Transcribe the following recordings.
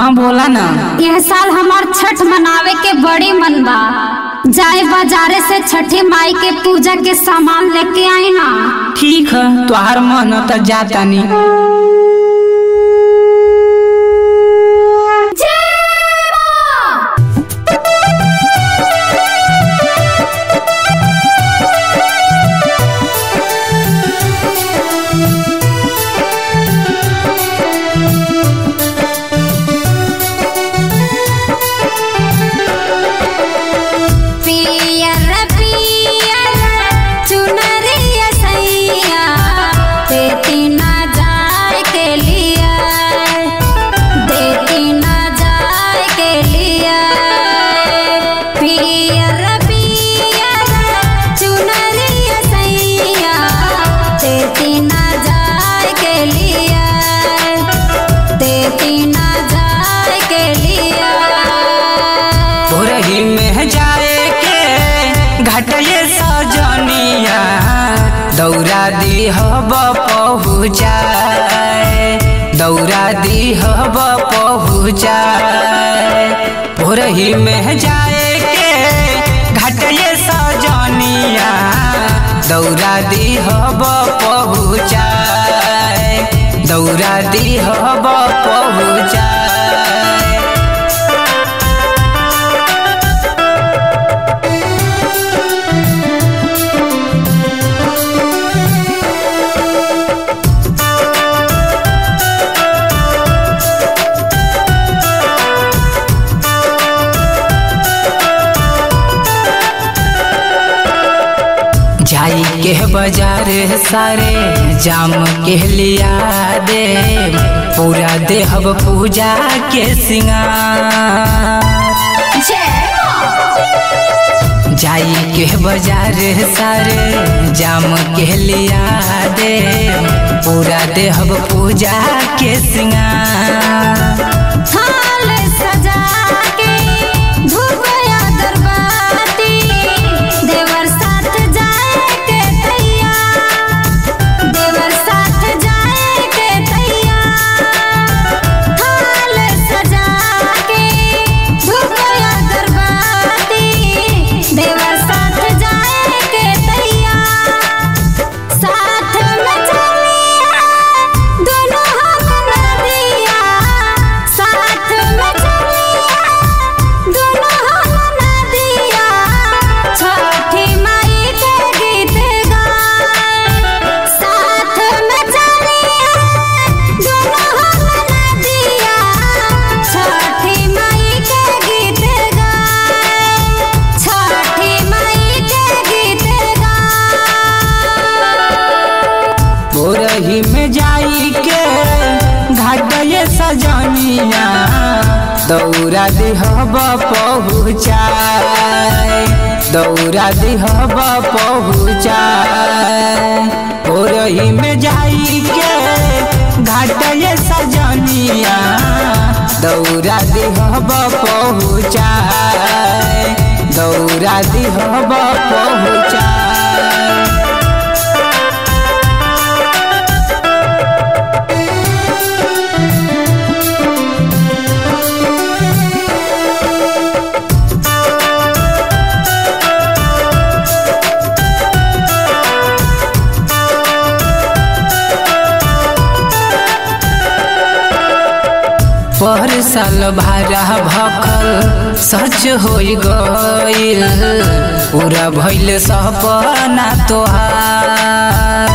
हाँ बोला ना यह साल हमार छठ मनावे के बड़ी मन बा जाए बाजारे से छठी माई के पूजा के सामान लेके आई ना ठीक है तोहार मन हो तो जाता नहीं पियर पियर चुनरिया सैया देती ना जाए के लिए देती ना जाए के लिए पियर पियर चुनरिया सैया देती ना जाए के लिए देती ना जाए के लिए भोरही में जाए के घाटये सजनिया दौरा दी हब पहुँचाए दौरा दी हब पहुँचाए भोरही में जाए के घाटये सजनिया दौरा दी हब पहुँचाए दौरा दी हब पहुँचाए जाई के बाजार सारे जाम के लिया दे पूरा देहब पूजा के सिंगार जाई के बाजार सारे जाम के लिया दे पूरा देहब पूजा के सिंगार थाल सजा के धूपया दरबाती देवर साथ जाए के तैया देवर साथ जाए के तैया थाल सजा के धूपया दरबाती देवर साथ जाए के तैया साथ में चलिया दोनों हम नदिया साथ में चलिया दोनों हम नदिया छठी माई के गीत गाए साथ में चलिया दोनों हम नदिया छठी माई के गीत गाए छठी माई के गीत गाए भोरही में जाई के घाटये सजनिया दौरा देहब पहुँचाए दौरा देहब पहुँचाए भोरही में जाई के घाटये सजनिया दौरा देहब पहुँचाए दौरा देहब पहुँचाए पर साल भारा भखल सच हो गईल पूरा भइल सपना तोहार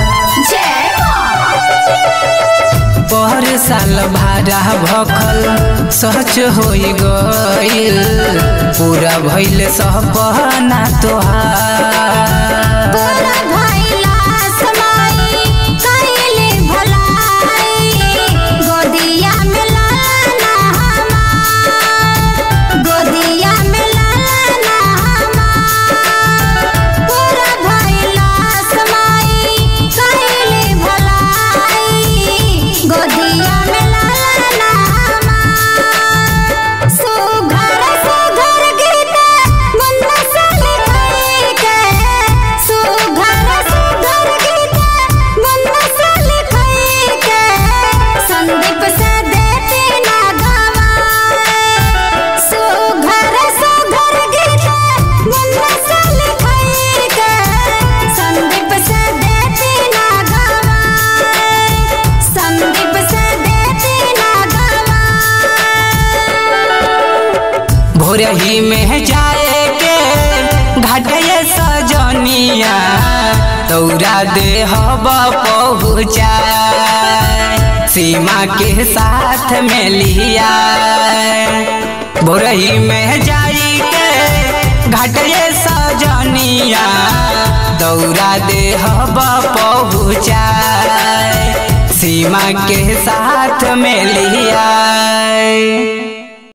पर साल भारा भखल सच हो गईल पूरा भइल सपना तोहार तोरा भइला समाई कइले भलाई गोदिया में लाला हमार गोदिया में लाला हमार तोरा भइला समाई कइले भलाई गोदिया में लाला हमार सुघर सुघर गीत मुन्ना से लिखाई के भोरही में जाए के घाटे सजनिया दौरा दे हब पहुँचा सीमा के साथ में लिया भोरही में जाई के घाटे सजनिया दौरा दे हब पहुँचा सीमा के साथ में लिया